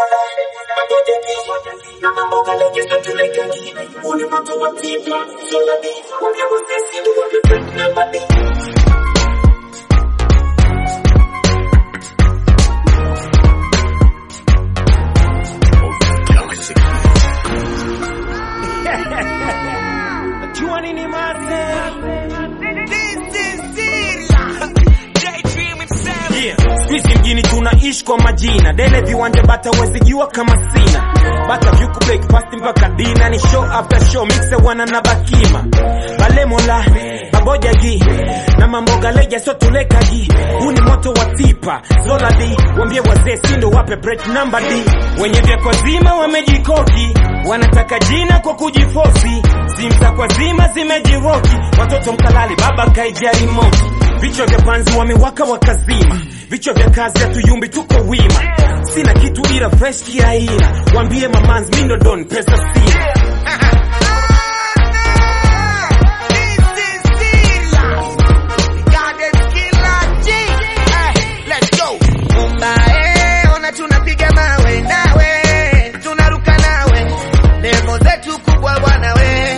Jua nini maze? Yeah. Squeeze mjini tunaishi kwa majina dele viwanja bata wezijua kama sina bata vyuku breakfast mpaka dina ni show after show mixe wana na bakima balemola babojagi na mamboga leja so tulekagi huu ni moto wa tipa zoladi wambie wazee sindo wape break number d wenye vya kwa zima wamejikoki wanataka jina kwa kujifosi simu za kwa zima zimejiroki watoto mkalali baba kaijari moki vichwa vya panzi wamewaka wakazima vichwa vya kazi hatuyumbi tuko wima sina kitu ila fresh kiaina wambie mamanzi mindo don pesa sina Ona tunapiga mawe nawe, tunaruka nawe, levo zetu kubwa bwana we.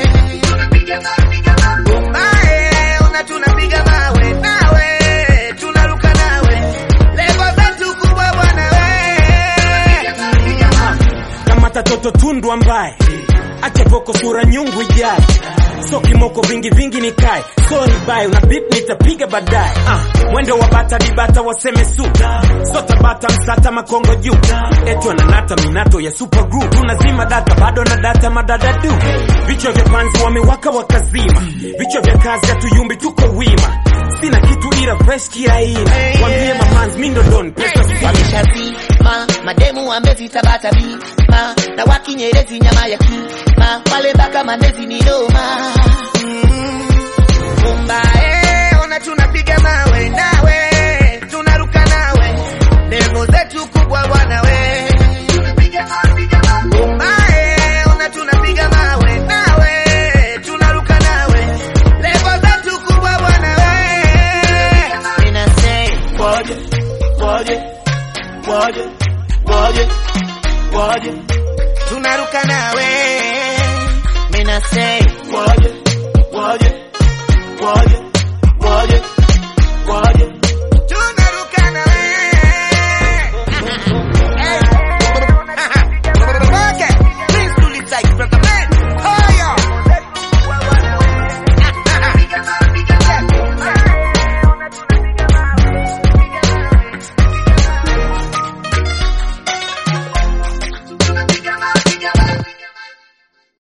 Umbae, ona tunapiga mawe nawe, tunaruka nawe, levo zetu kubwa bwana we. kama tatoto tundu ambaye acha poko sura nyungu ijaye so kimoko vingi vingi nikae sorry bye una bip nitapiga baadaye ah, mwendo wa bata dibata waseme su so tabata msata makongo juu eti wananata minato ya super group tunazima data bado na data madada du vichwa vya panzi wamewaka wakazima vichwa vya kazi hatuyumbi tuko wima sina kitu ila fresh kiaina wambie mamanzi mindo don pesa sina wameshazima mademu wamezitabata bima na wakinyerezi nyama ya kima wale mpaka mandezi ni noma umbae ona tunapiga mawe nawe tunaruka nawe levo zetu kubwa bwana we umbae ona tunapiga mawe nawe tunaruka nawe levo zetu kubwa bwana we Mina say, waje, waje, waje, waje, waje. Tunaruka nawe. Mina say, waje, waje, waje,